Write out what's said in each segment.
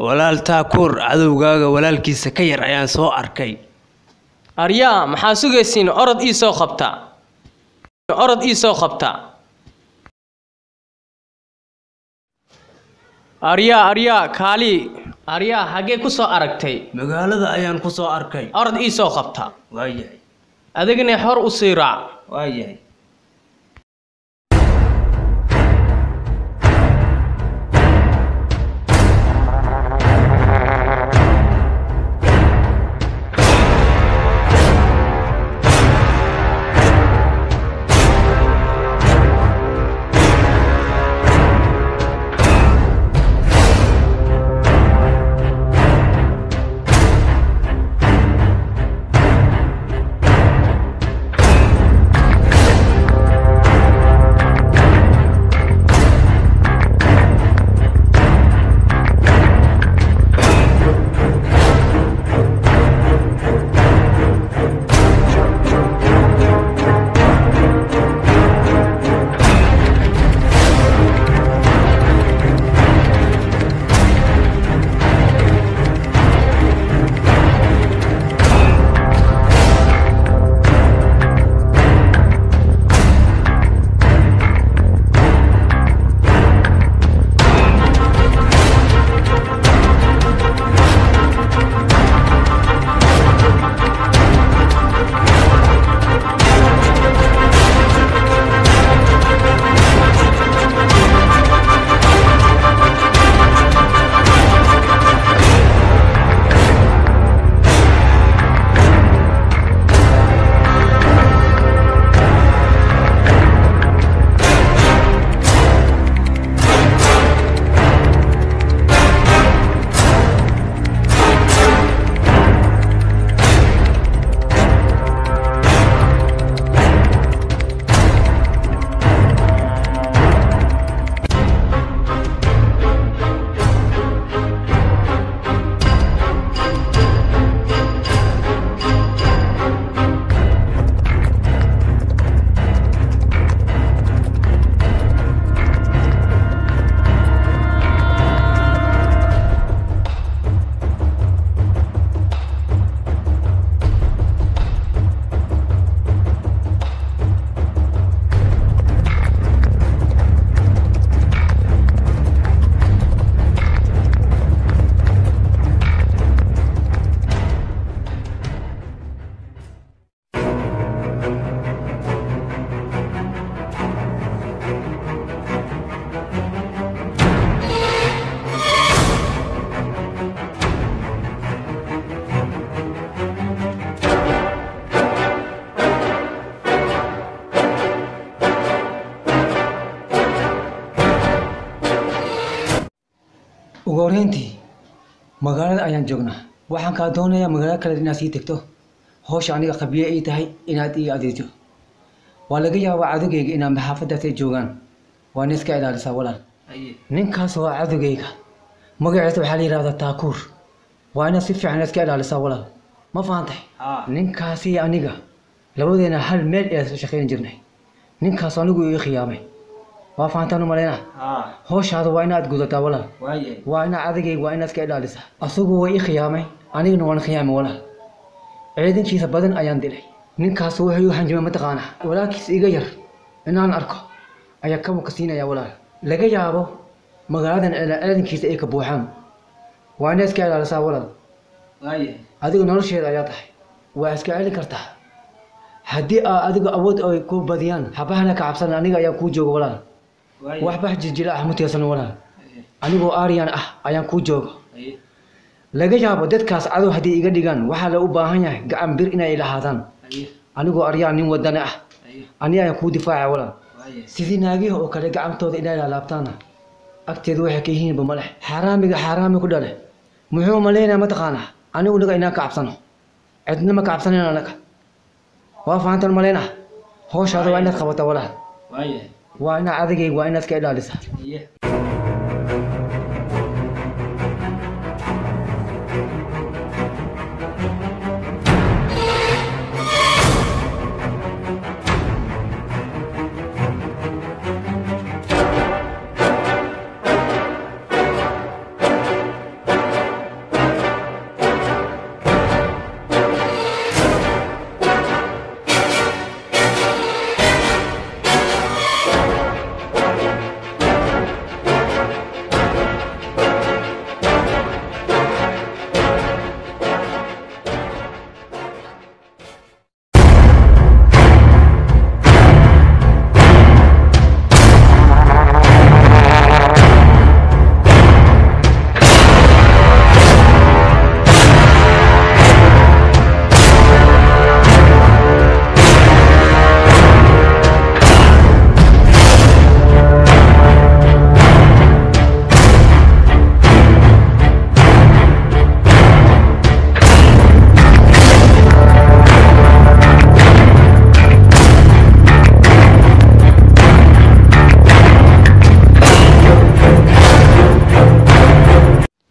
walaal taakuur cadowgaaga walaalkiisa ka yar ayaan soo arkay aryaa maxaa sugaysiin orod ii soo qabta orod ii soo qabta aryaa aryaa kaali aryaa haggee ku soo aragtay magaalada ayaan ku soo arkay orod ii soo qabta waayahay adigna hor u sii raac waayahay ugu horreyntii magaalada ayaan joognaa waxaan kaa doonayaa magaalo kale inaad sii tegto howsha aniga qabiye ay tahay inaad ii adeejo waa laga yaabaa cadowgayga inaad maxaafadaas ay joogaan waana iska ilaalisaa walaal ninkaas waa cadowgayga magaciisa waxaa la yidhahdaa taakuur waa inaad si fiican iska ilaalisaa walaal ma fahantay ninkaasi aniga labadeena hal meel ayaan shaqayn jirnay ninkaas anigu ii khiyaamay waa fahantaan u malaynaa howshaada waa inaad gudataa walaal waa inaad cadagayga waa inaad iska ilaalisaa asagu way i khiyaamay anigana waan khiyaamay walaal ciidankiisa badan ayaan dilay ninkaas wuxuu igu hanjimay mataqaanaa walaalkiisa iga yar inaan arko ayaa kamuka siinaya walaal laga yaabo magaaladan ciidankiisa ay ka buuxaan waa inaad iska ilaalisaa walaal adiga nolosheeda ayaa tahay waa iska celin kartaa haddii aa adiga awood ay ku badiyaan habahana ka cabsan aniga ayaa kuu jooga walaal waxba jijila ah mutiyasano walaal anigoo aaryan ah ayaan kuu jooga laga yaabo dadkaas cadow haddii iga dhigaan waxaa la u baahan yahay gacan bir inay lahaadaan anigoo aryaan nin wadane ah ani ayaan kuu difaaca walaal sidii naagiha oo kale gacantooda inay laalaabtaana agteedu waxay ka yihiinba ma leh xaaraamiga xaaraami ku dhale muxuu malaynaya mataqaanaa anigu naga inaan ka cabsano cidna ma ka cabsanan anaga waa fahantan malayna howshaada waa inaad qabataa walaal waa inaad adagayga waa inaad ka ilaalisaa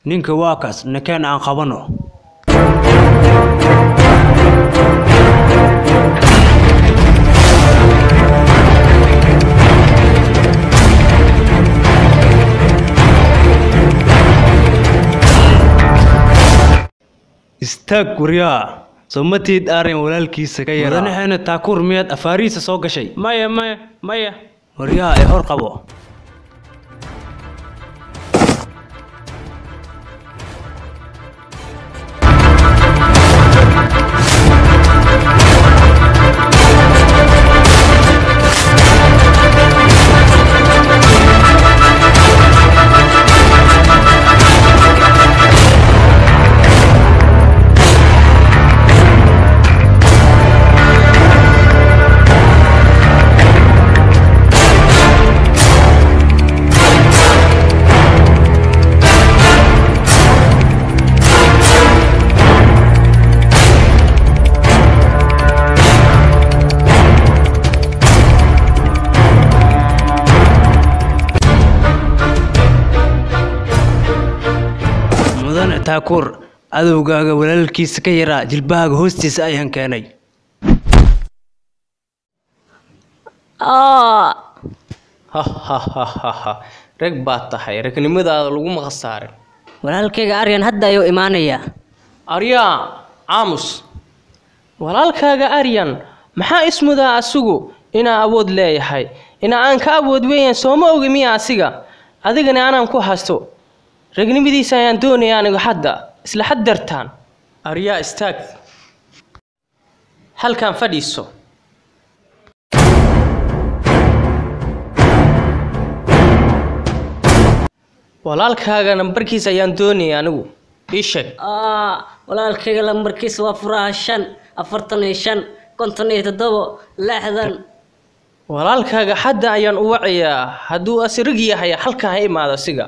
ninka waa kaas nakeen aan qabano istaag guryaa somatiid aaryan walaalkiisa ka yara mudanaheena taakuur miyaad afaarihiisa soo gashay maya maya maya waryaa ee hor qabo mudane taakuur cadowgaaga walaalkiisa ka yaraa jilbahaaga hoostiisa ayaan keenay Aa, ha ha ha ha ha rag baad tahay ragnimadaada laguma khasaarin walaalkayga aryan hadda ayuu imaanayaa aryaa aamus walaalkaaga aryan maxaa ismudaa asigu inaa awood leeyahay ina aan ka awood weeyaan sooma ogi miya asiga adigana anaan ku hasto ragnimadiisa ayaan doonaya anigu hadda isla xaddartaan aryaa istaag halkan fadhiiso walaalkaaga nambarkiisa ayaan doonaya anigu ii sheeg Aa, walaalkayga lambarkiisa waa furaha shan afartan iyo shan konton iyo toddobo lixdan walaalkaaga hadda ayaan u wacayaa hadduu asirig yahay halkan ha imaado asiga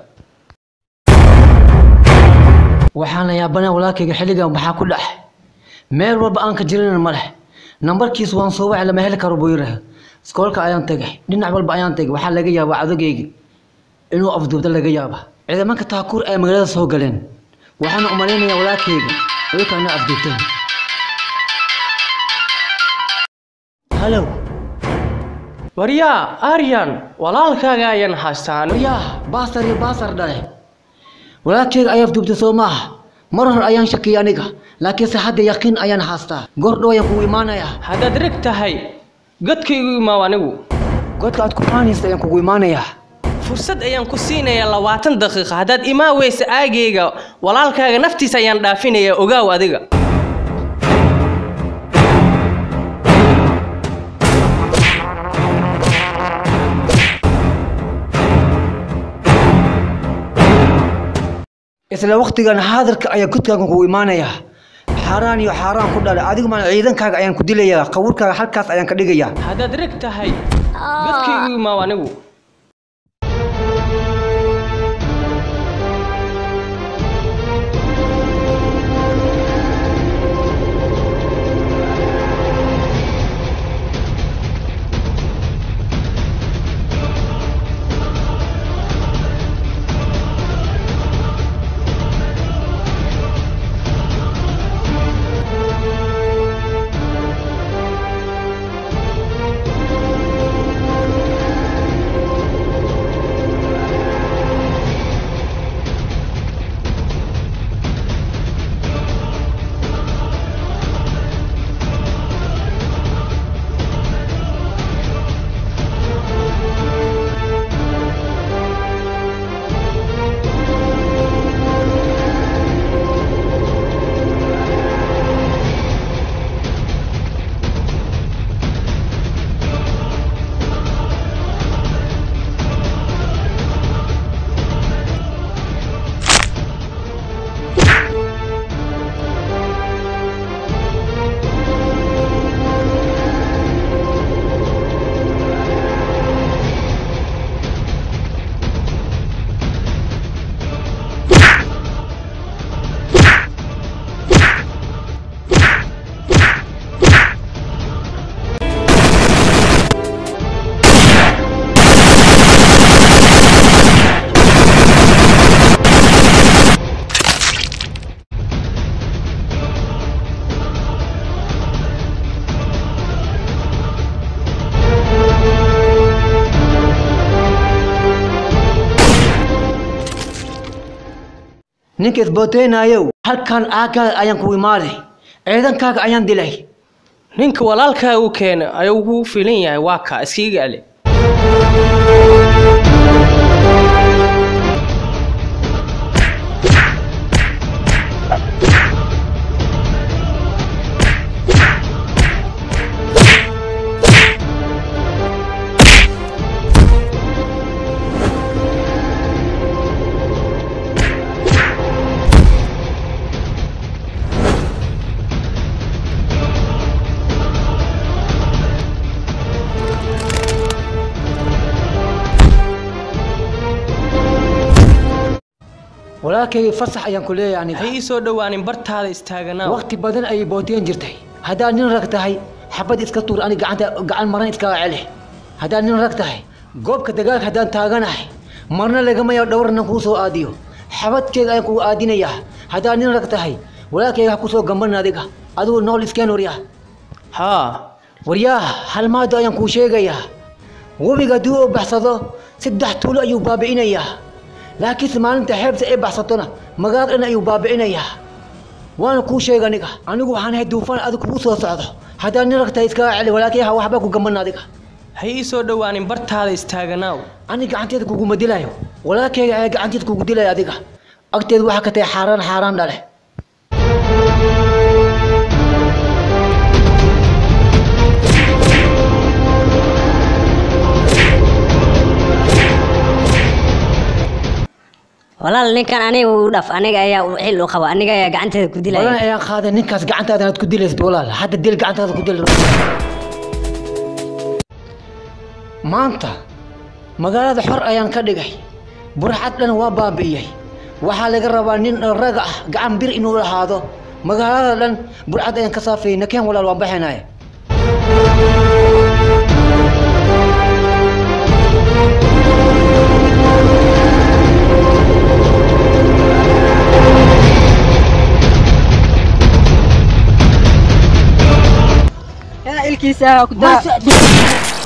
waxaan la yaabanaa walaalkayga xilligan maxaa ku dhax meel walba aan ka jirin ma leh nambarkiisu waan soo wacay lama heli karo buu yidhaah iskoolka ayaan tegay dhinac walba ayaan tegay waxaa laga yaabaa cadogaygi inuu afduubta laga yaaba ciidamanka taakuur ay magaalada soo galeen waxaana u malaynayaa walaalkayga ayuka inay afduubteen halow waryaa aryan walaalkaaga ayaan haystaa anigu waryaah baasar iyo baasar dhale walaalkayga ayaa afduubtay soo maaha mar hore ayaan shakiyay aniga laakiinse hadda yaqiin ayaan haastaa goor dhow ayaan kugu imaanayaa haddaad reg tahay godkaygu imaaw anigu godka aad ku faanaysa ayaan kugu imaanayaa fursad ayaan ku siinayaa labaatan daqiiqa haddaad imaa weysa aagayga walaalkaaga naftiisa ayaan dhaafinayaa ogaaw adiga isla waqtigan haadirka ayaa godkaaga kugu imaanayaa xaaraan iyo xaaraan ku dhalay adigu maan ciidankaaga ayaan ku dilayaa qawurkaaga halkaas ayaan ka dhigayaa haddaad reg tahay godkaygu imaaw anigu ninka isbooteynayow halkan aagaaga ayaan ku imaaday ciidankaaga ayaan dilay ninka walaalkaaga u keena ayuu kugu filan yahay waa kaa iskiga ale walaalkayga fasax ayaan ku leeyahay aniga ha ii soo dhowaanin bartaada istaaganaa waqti badan ayay booteen jirtay haddaad nin rag tahay xabad iska tuur ani gacanta gacan maran iskaga celi haddaad nin rag tahay goobka dagaalka haddaan taaganahay marna lagama yaabo dhowrnan kuu soo aadiyo xabadkeega ayaan kugu aadinayaa haddaad nin rag tahay walaalkayga ha kusoo gamban adiga adigu nool iskeen waryaa haa waryaa halmaado ayaan kuu sheegayaa webiga haddii uu baxsado saddex tuulo ayuu baabi'inayaa laakiinse maalinta xeebta ay baxsatona magaalada dhan ayuu baabi'inayaa waana kuu sheega aniga anigu waxaan ahay duufaan adig kugu soo socdo haddaad nin ragtahay iskaga celi walaakiin ha waxba ku gamban adiga ha ii soo dhowaanin bartaada istaaganaaw ani gacanteeda kuguma dilayo walaalkayga ayaa gacanteeda kugu dilaya adiga agteeda waxaa ka tahay xaaraan xaaraan dhale walaal ninkan aniga u dhaf aniga ayaa u xil u qaba aniga ayaa gacanteeda ku badan dilaya ayaan qaaday ninkaas gacantaada aad ku dilaysid walaal hadda dil gacantaada ku dil maanta magaalada xor ayaan ka dhigay burxad dhan waa baabi'iyey waxaa laga rabaa nin raga ah gacan bir inuu lahaado magaalada dhan burxad ayaan ka saafayay nakeen walaal waan baxaynaye ilkiisa ku daa